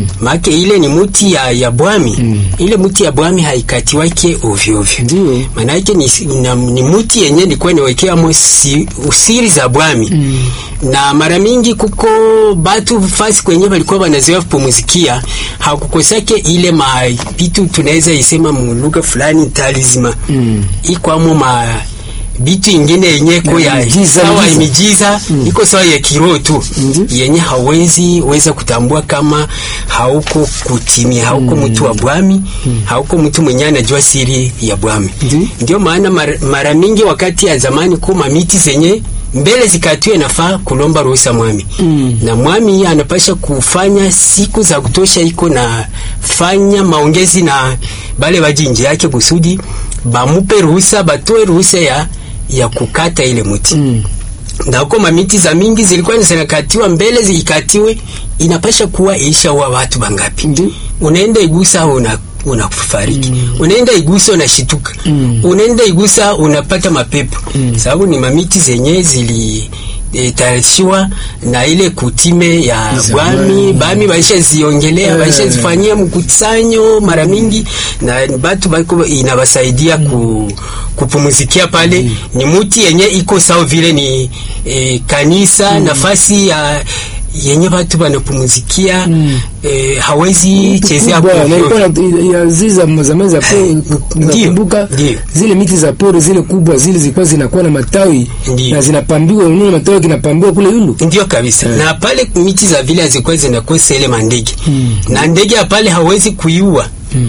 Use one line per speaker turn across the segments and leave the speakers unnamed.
Mm.
Maake ile ni muti ya, ya bwami ile muti ya bwami haikatiwake ovyo ovyo,
Ndio.
manake ni, na, ni muti yenye ilikuwa niwekeamo si, usiri za bwami na mara mingi kuko batu fasi kwenye walikuwa wanazoea kupumuzikia hakukosake ile mabitu tunaweza isema mulugha fulani talisma
Mm.
ikwamo ma bitu ingine yenye ko ya
miujiza,
sawa
miujiza.
imijiza iko sawa ya kiroho tu
Ndi.
yenye hawezi weza kutambua kama hauko kutimia hauko mtu wa bwami hauko mtu mwenye anajua siri ya bwami
Ndi.
ndio maana mara, mara mingi wakati ya zamani kuma miti zenye mbele zikatiwe nafaa kulomba ruhusa mwami
Mm.
na mwami anapasha kufanya siku za kutosha iko na fanya maongezi na bale bajinji yake kusudi bamupe ruhusa batoe ruhusa ya, ya kukata ile muti
Mm.
na uko mamiti za mingi zilikuwa zinakatiwa mbele zikatiwe inapasha kuwa isha wa watu bangapi
Ndi.
unaenda igusa una unafariki unaenda igusa unashituka
Mm.
unaenda igusa unapata mapepo sababu ni mamiti zenye zili e, tayarishiwa na ile kutime ya
Za
bwami
bwami.
bami baisha ziongelea
Eh.
baisha zifanyia mkusanyo mara mingi na batu bako inabasaidia ku, kupumuzikia pale ni muti yenye iko sawa vile ni e, kanisa nafasi ya yenye watu wanapumuzikia e, hawezi chezea
Kubwa, na
ovyo.
ilikuwa na- ya zile za zamani za pori, nakumbuka
ndio.
zile miti za pori zile kubwa zile zilikuwa zinakuwa na matawi
Ndio.
na zinapambiwa, unaona matawi kinapambiwa kule yulu
ndio kabisa na pale miti za vile hazikuwa zinakosa ile mandege na ndege ya pale hawezi kuiua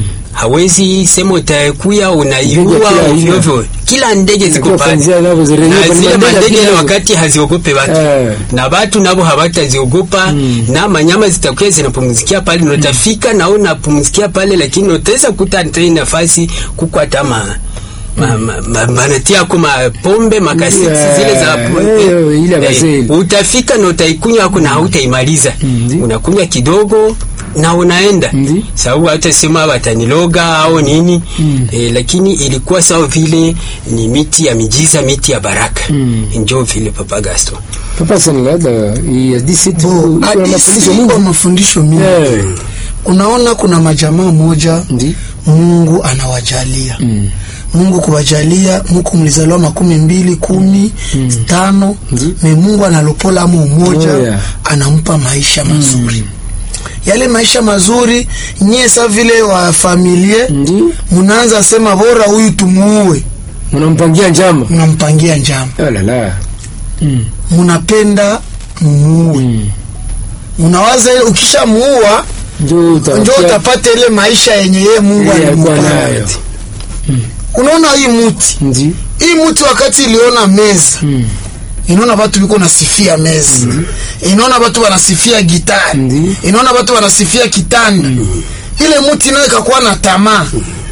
hawezi sema utakuya unaiua
Ndege kila aina.
ovyo ovyo. kila ndege ziko
Inakuwa
pale
kwanzia navyo zirenye
na
kwa
zile
mandege
mandege
kila-
ile wakati haziogope watu
Eh.
na watu nabo hawataziogopa na manyama zitakuwa zinapumzikia pale na utafika na unapumzikia pale lakini utaweza kuta tena nafasi kuko hata ma ma, ma, ma, banatia ko mapombe makasiti
Yeah.
zile za
Eh, ile ya wazee.
utafika na utaikunywa ako na hautaimaliza
Ndi.
unakunywa kidogo na unaenda
Ndi.
sababu hata sema wataniloga au nini
Mm.
eh, lakini ilikuwa sawa vile ni miti ya mijiza miti ya baraka
Mm.
njo vile papa Gaston
Papa Sanlada ya disi tu
Bo,
kuna
hadithi
mafundisho
iko
mingi.
mafundisho mingi
Eh.
unaona kuna majamaa moja
Ndi.
mungu anawajalia
Mm.
mungu kuwajalia muku mlizaliwa makumi mbili kumi tano
Ndi.
me mungu analopola amo umoja
Oh, yeah.
anampa maisha mazuri yale maisha mazuri nyie sa vile wa familie
Ndi.
munaanza sema bora huyu tumuue
Mnampangia njama.
mnampangia njama
Oh la la. Mm.
munapenda mumuue
Mm.
munawaza ile ukishamuua
Ndio utafikia-
njo utapata ile maisha yenye yeye mungu
Ile alikuwa
alimpa
nayo.
unaona hii muti
Ndi.
hii muti wakati iliona meza
Mm.
inaona watu biko nasifia meza inaona watu wanasifia gitari
Ndi.
inaona watu wanasifia kitanda ile muti nayo ikakuwa na tamaa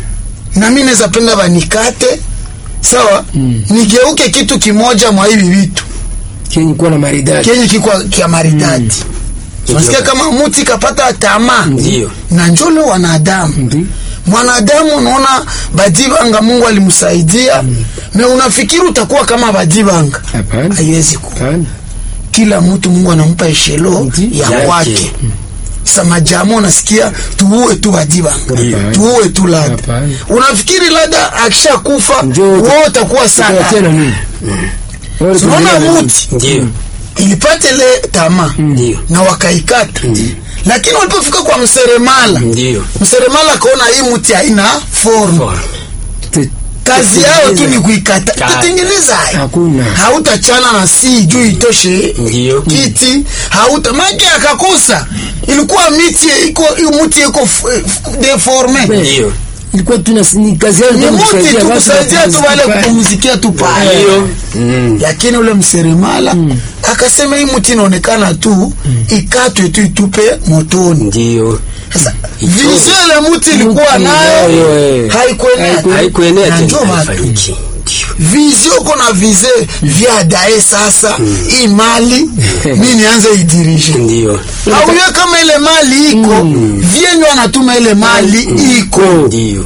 na mi naweza penda banikate sawa nigeuke kitu kimoja mwa hivi vitu
Kenye kuwa na maridadi.
kenye kikwa kia maridadi nasikia kama muti kapata tamaa
ndio
na njolo wanadamu
Ndi.
mwanadamu unaona badibanga mungu alimsaidia me unafikiri utakuwa kama badibanga
Hapana.
haiwezi ku
Hapana.
kila mtu mungu anampa eshelo
Ndi.
ya
Yake.
kwake sa majama unasikia tuue tu badibanga
Hapana.
tuue tu lada
Hapana.
unafikiri lada akishakufa
Ndio.
wewe utakuwa sana
Utatia na nini? Wale
unaona
tunaendelea na
muti
ndio
ilipata ile tamaa
ndio
na wakaikata lakini walipofika kwa mseremala
ndio
mseremala akaona hii muti haina form
nini?
kazi yao tu ni kuikata
Ka-
itatengeneza hayo.
Hakuna.
hautachana na si juu itoshe
Ndio.
kiti hauta make akakosa ilikuwa miti iko hii muti iko f- f- deforme
ndio
Ilikuwa tu na ni kazi yao
ni
ndio
muti
kusaidia
tu
watu
kusaidia tu wale
kupumzika.
kupumzikia tu pale
ndio Mm.
lakini ule mseremala akasema hii muti inaonekana tu ikatwe tu itupe motoni
ndio
sasa
Itoe.
vizio ile muti ilikuwa
Muti
nayo
nayo, eh.
haikuenea
haikuenea
Na
tena
njoo watu.
haifaniki ndio
vizio uko na vize vya dae sasa hii mali mi nianze idirije
ndio
auye kama ile mali iko vyenye wanatuma ile mali iko
ndio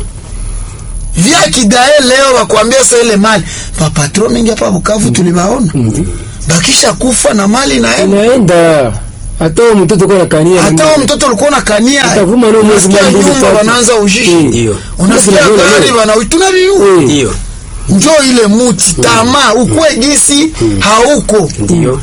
vya kidae leo wakuambia sa ile mali papatro mingi hapa Bukavu tulibaona bakisha kufa na mali naenda
Inaenda. hata huyo mtoto kwa kania
hata huyo mtoto ulikuwa unakania
Utavuma leo mwezi
unasikia
mmoja, mbili,
nyumba
tatu.
wanaanza ujishi
Eh.
Ndio.
unasikia
Tunavuna
gari
leo.
wana tunaviu
Eh.
ndio
njo ile muti tamaa ukwe gisi hauko
ndio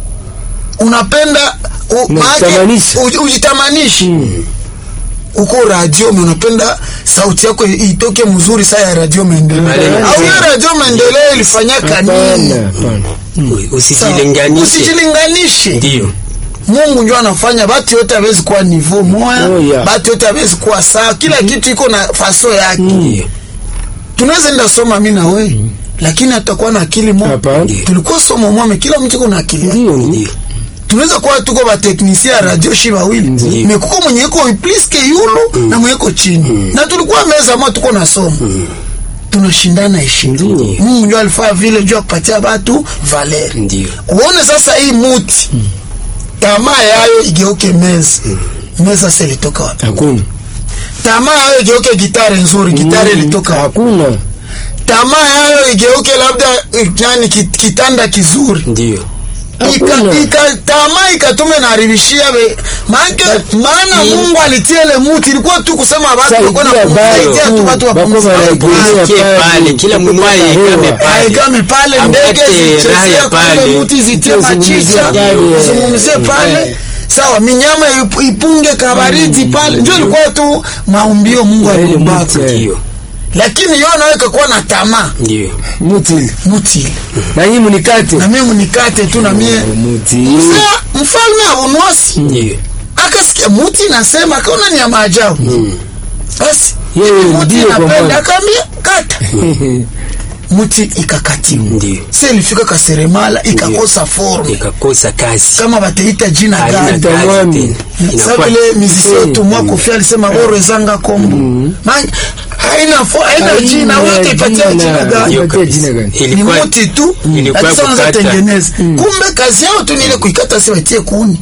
unapenda u- maake
Unajitamanisha.
uji- ujitamanishi uko radio me unapenda sauti yako itoke mzuri saa ya radio maendeleo
Pale
au hiyo radio maendeleo ilifanyaka nini
hapana hapana
U- usijilinganishe
usijilinganishe
ndio
mungu njo anafanya batu yote awezi kuwa nivo moya
Oh, yeah.
batu yote awezi kuwa sawa kila kitu iko na faso yake
ndio
tunaweza enda soma mi na we lakini hatakuwa na akili moja
Hapana.
tulikuwa somo mwame kila mtu iko na akili yake
ndio
ndio
tunaweza kuwa tuko bateknisia ya radio shi bawili
Ndiyo.
mekuko mwenye iko pliske yulu na mwenye iko chini na tulikuwa meza moja tuko na somo tunashindana heshima
Ndiyo.
mungu ndio alifaa vile juu ya kupatia batu valeri
ndio
uone sasa hii muti tamaa yayo igeuke meza meza sasa ilitoka wapi
hakuna
tamaa yayo igeuke gitare nzuri gitare ilitoka wapi
hakuna
tamaa yayo igeuke labda eh, yani ki- kitanda kizuri
ndio
Ika-
Hakuna.
ika- tamaa ikatume naribishia be maanake maana
i-
mungu alitia ile muti ilikuwa tu kusema watu
Saidia
walikuwa na
bado.
kusaidia tu watu
Bako
wapumzike
wanaegemea
Kie pale kila mmoja ikame pale
aigame pale ndege
Apate raha
zichezea
ya
pale
pale.
muti zitie
Zizungumzie
machicha
pale.
zungumzie pale
Eh.
sawa minyama ip- ipunge kabaridi pale ndio ilikuwa tu maumbio mungu
Na ile
aliumbaka
muti, eh.
ndio
lakini yo nawe kakuwa na tamaa
ndio
muti
muti ile
na nyinyi mnikate
na mimi mnikate tu na mie
muti
Mzee, mfalme abunuasi
ndio
akasikia muti nasema akaona ni ya maajabu basi
Yeye
muti
ndiye kwa
napenda
Bwana.
akaambia kata muti ikakatiwa
ndio
se ilifika kaseremala ikakosa forme
ikakosa kazi
kama bateita jina
haina
gani
Ita
kazi
mwami.
tena
sa
inakuwa
vile mizisi
Eh.
yetu mwa kofi alisema oro ezanga kombo Man- haina fo- haina
Haina
jina wote ipatia
jina.
jina gani
Ndio
Ipatie
kabisa.
jina gani?
ni
ilikuwa
muti tu
ilikuwa
lakini sasa
kukata.
tengeneza kumbe kazi yao tu ni ile kuikata si watie kuni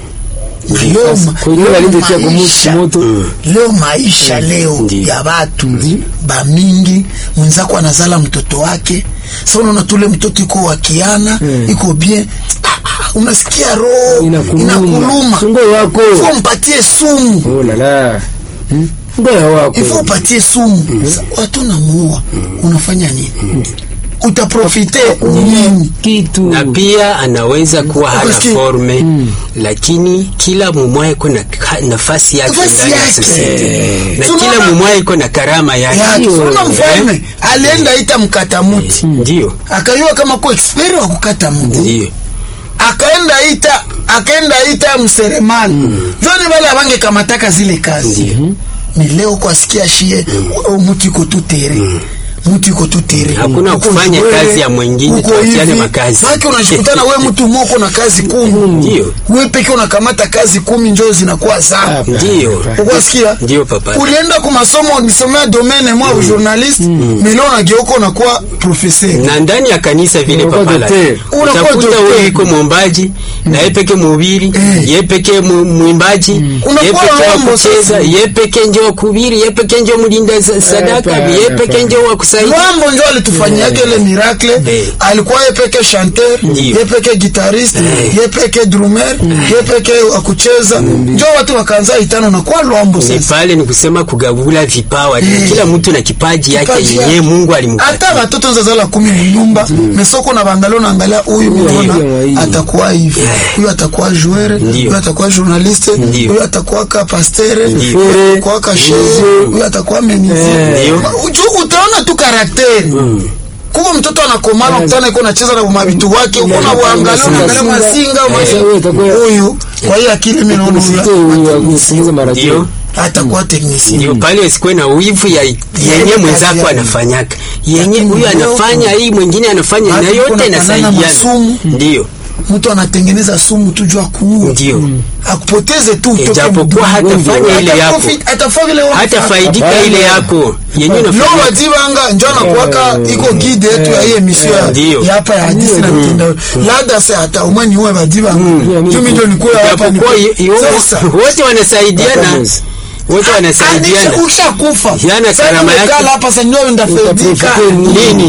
Na leo ma-
kwa hiyo
leo
alizotia kwa
maisha-
moto
leo maisha leo
Ndiyo.
ya watu bamingi mwenzako anazala mtoto wake sa unaona tule mtoto iko wakiana
Mm.
iko bien Ah, ah, unasikia roho
inakuluma
inakuluma
sungo wako
ifo mpatie sumu
oh la la Hmm? ngoya wako
ifo upatie sumu Sa- watu namuua unafanya nini utaprofite nini
kitu
na pia anaweza kuwa hana
Ukasikia?
forme lakini kila mumwa iko na ka- nafasi yake
Nafasi
ndani ya
yake.
society. na
So
kila
unaona-
mumwa iko na karama yake
Ya,
Ndiyo.
soma mfalme alienda ita mkata muti
ndio
akayua kama ku expert wa kukata muti
ndio
akaenda ita akaenda ita mseremani joni wale abange kamataka zile kazi ni leo kwasikia shie mm. mutu iko tu tere mutu iko tu tere
Hakuna
Uko
kufanya
shwele,
kazi ya mwingine,
uko
tuachiane
hivi.
makazi.
Maana unashikutana we mtu moko na kazi kumi
Ndio.
we peke unakamata kazi kumi njoo zinakuwa zako
ndio
ukwasikia
ndio papa
ulienda kwa masomo ulisomea domaine mwa mm. journalist mm. milio unageuka unakuwa professeur
na ndani ya kanisa vile
Unakuwa
papala
docteur.
Unakuwa
utakuta
docteur.
wewe iko mwombaji na yeye peke mhubiri
Eh.
yeye peke mu- mwimbaji yeye
Unakuwa
peke wa
Rambo
kucheza
sasa.
yeye peke ndio wa kuhubiri yeye peke ndio mlinda sa- sadaka
hapana,
yeye peke
hapana.
ndio wa kusaidia
Lwambo njo alitufanyiake ile miracle
Eh.
alikuwa ye peke chanteur
Ndio.
ye peke guitariste
Eh.
ye peke drummer ye peke akucheza njo watu wakaanza itano na kwa Lwambo
ni
sasa
pale ni kusema kugabula vipawa
Eh.
kila mtu na kipaji yake
Kipaji
yenyewe
yake.
Mungu
hata
alimpatia
watoto zazala kumi mnyumba mesoko na bangalio naangalia huyu mnaona
Ndio.
atakuwa hivi huyu atakuwa joueur
Ndio.
huyu atakuwa journaliste
Ndio.
huyu atakuwa ka pasteur
Ndio.
huyu atakuwa ka chef huyu atakuwa menuisier
Ndio.
Uju- utaona tu karakteri kuko mtoto anakomana kutana iko nacheza na mavitu wake uko na uangalia unaangalia masinga
Eh, wewe utakuwa-
huyu kwa hiyo akili mimi naona
Usite
huyu
huyu wa kusikiliza maradio
ndio
atakuwa technicien
ndio pale usikuwe na wivu ya yenye
kazi
mwenzako
yake.
anafanyaka yenye
Lakini
huyu
leo-
anafanya hii mwingine anafanya
Watu
na
kuna
yote
panana
inasaidiana
masumu.
ndio
mtu anatengeneza sumu tu juu ya kuua
ndio
akupoteze tu utoke
Ijapokuwa
mdomo.
hatafanya ile yako.
Ataprofi- atafaa vile wewe
hata
unafanya.
faidika
Hapana.
ile yako yenye
Leo
unafanya
wajibanga njo anakuwaka iko guide yetu ya hii emission ya-
Ndio.
ya hapa ya hadisi na mtandao labda se hata umweni uwe wajibanga jumi ndio nikuwe hapa
Ijapokuwa
ni-
i- i-
Sasa,
wote wanasaidiana
Watamuzi.
wote wanasaidiana
anisha- ushakufa
Yana
Sasa
karama yake.
umekala hapa sasa ndio ndafaidika
Utaprofite
nini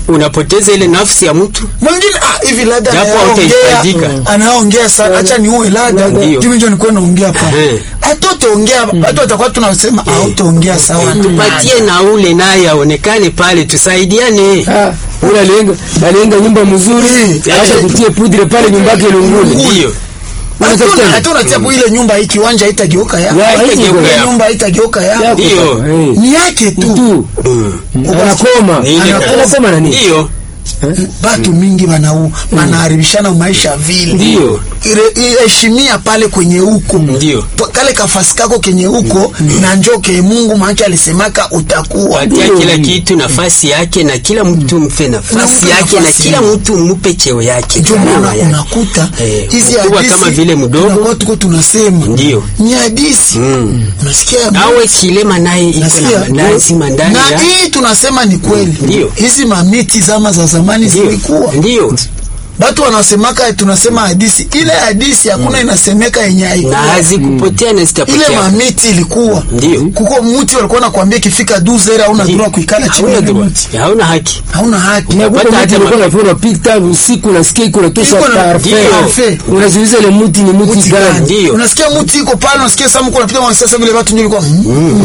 unapoteza ile nafsi ya mtu
mwingine ah, hivi labda
Japo
anaongea
hautahitajika.
anaongea sana, acha niue labda
Ndio.
juu ndio nilikuwa naongea pa
Ehe.
hatotaongea watu watakuwa tunasema hautaongea sawa
tupatie na ule naye aonekane pale tusaidiane
Ah, ule alienga alienga nyumba mzuri
Eh.
acha kutie pudre pale nyumba yake ilungule
ndio
Unatafuta nini?
hata unatia ile nyumba hii kiwanja haitageuka ya
Ya,
haitageuka
ile
ya.
nyumba haitageuka ya
Yako
Ndio.
papa, eh.
ni yake tu
tu anakoma
Ni ile kazi.
anakoma na nini
ndio
batu mingi banau banaharibishana maisha vile
Ndio.
Ire- heshimia pale kwenye huko
Ndio.
Pa- kale kafasi kako kenye huko na njoke Mungu maana alisemaka utakuwa
patia
Ndio.
kila kitu nafasi yake na kila mtu mpe nafasi
Mpe
yake na
nafasi
kila
yake.
mtu mupe cheo yake
ndio
gharama
maana
yake.
unakuta
Eh,
hizi
mkubwa
hadithi
kama vile mdogo.
tunakuwa tuko tunasema
Ndio.
ni hadithi unasikia
awe kilema naye iko
Nasikia?
na lazima ndani
na
ya
hii tunasema ni kweli
Ndio.
hizi mamiti zama za zamani
ndio
zilikuwa
ndio
batu wanasemaka tunasema hadisi ile hadisi hakuna inasemeka yenye
na
haikuwa
hazikupotea na
ile
zitapotea
mamiti ilikuwa
Ndio.
kuko mti walikuwa nakwambia ikifika duzera hauna
Ndio.
droit kuikala chini ya
hauna
ile
droit
mti
hauna haki
hauna haki
na
Hata
kuko
hata
mtu alikuwa
ma-
anafanya unapita usiku unasikia iko natosha
Iko na-
parfait
Ndio.
Parfait.
unaziuliza ile muti ni muti
Mti
gani
gani?
Ndio.
unasikia mti iko pale unasikia samu kuna pita sasa vile watu ndio kwa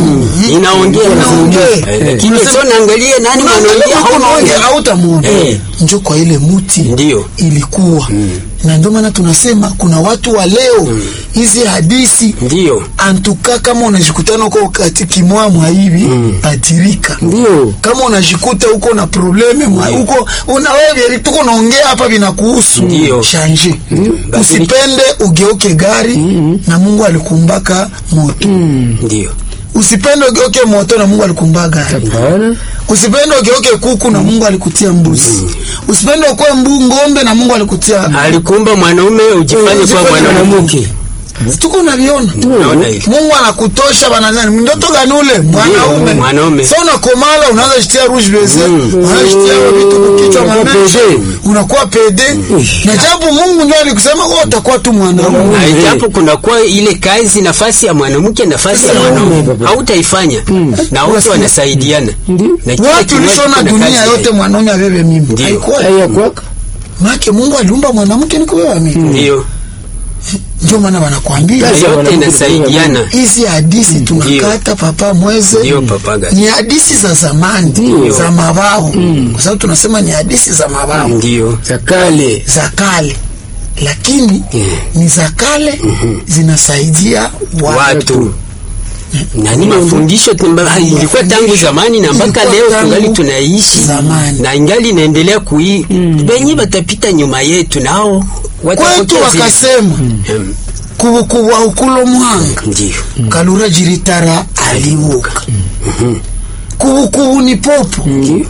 inaongea
Inaongea.
Eh, lakini
Unasema-
sio naangalia nani mwanaongea
unaongea
hauna
hautamuona
Eh.
njo kwa ile muti
Ndio.
ilikuwa na ndio maana tunasema kuna watu wa leo hizi hadisi
ndio
antuka kama unajikutana huko kati kimwamwa hivi atirika
ndio
kama unajikuta huko na probleme mwa huko una wewe tuko unaongea hapa vinakuhusu
Ndio.
shanje
Badilika.
usipende ugeuke gari na Mungu alikumbaka moto
ndio
usipende ugeuke moto na Mungu alikumbaka gari
hapana
usipende ugeuke kuku na Mungu alikutia mbuzi usipende ukwe mbu ngombe na Mungu alikutia
alikumba mwanaume ujifanye kwa
ujifanye
mwanamke
tuko unaviona
naona hivi
Mungu anakutosha banazani ndoto gani ule mwanaume
mwanaume.
sasa unakomala unaanza shitia rouge baiser unaanza shitia vitu kukichwa
Unakuwa
mamesha
pede.
unakuwa pede na japo Mungu ndio alikusema wewe utakuwa tu mwanaume
na ijapo kunakuwa ile kazi nafasi ya mwanamke nafasi ya mwanaume
baba.
hautaifanya na wote wanasaidiana
Ndio.
Na kila
watu
kinywaji
lishona
kina
dunia
kazi
yote
yake.
mwanaume abebe mimi
Ndio.
haikuwa
haya kwaka
maana Mungu aliumba mwanamke ni kubeba mimi
ndio
ndio maana wanakuambia
Kazi ya
yote
mwanamke
inasaidiana
hizi hadisi tunakata papa mweze
ndio papaga
ni hadisi za zamani
Ndio.
za mabao kwa sababu tunasema ni hadisi za mabao
ndio
za kale
za kale lakini
Yeah.
ni za kale zinasaidia watu
watu na ni mafundisho tumba- ilikuwa tangu zamani na mpaka
Ilikuwa
leo
tangu
tungali tunaishi
zamani.
na ingali inaendelea kui benye batapita nyuma yetu nao
kwetu
watapokea zile-
wakasema
Mm,
kubukubu aukulo mwanga
ndio
kalura jiritara alibuka kubukubu ni popo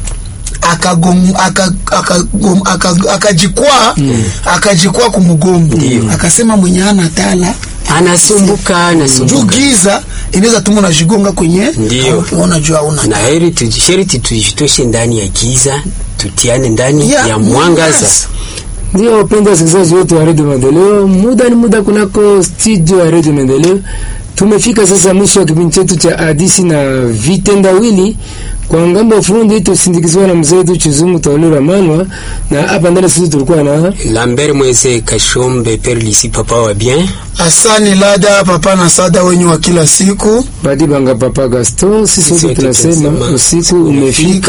akagom- aka- akagom- aka- akajikwaa akajikwaa kumugombo akasema mwenye ana tala
anasumbuka
juu
anasumbuka
giza inaweza tuma unajigonga kwenye
Ndio.
uona juu hauna
na heri tuji- sheriti tujitoshe ndani ya giza tutiane ndani
Ya
ya mwangaza
ndio wapenda wasikilizaji wote wa redio maendeleo muda ni muda kunako studio ya redio maendeleo tumefika sasa mwisho wa kipindi chetu cha hadisi na vitendawili kwa ngambo ya fundi tusindikizwa na mzee wetu Chizungu Taulira Manwa na hapa ndani sisi tulikuwa na
lambert mweze kashombe perlisi papa wa bien
asani lada papa na sada wenyu wa kila siku
Badi Banga Papa Gasto sisi
Sisi
wote
wote
tunasema
tunasema
usiku umefika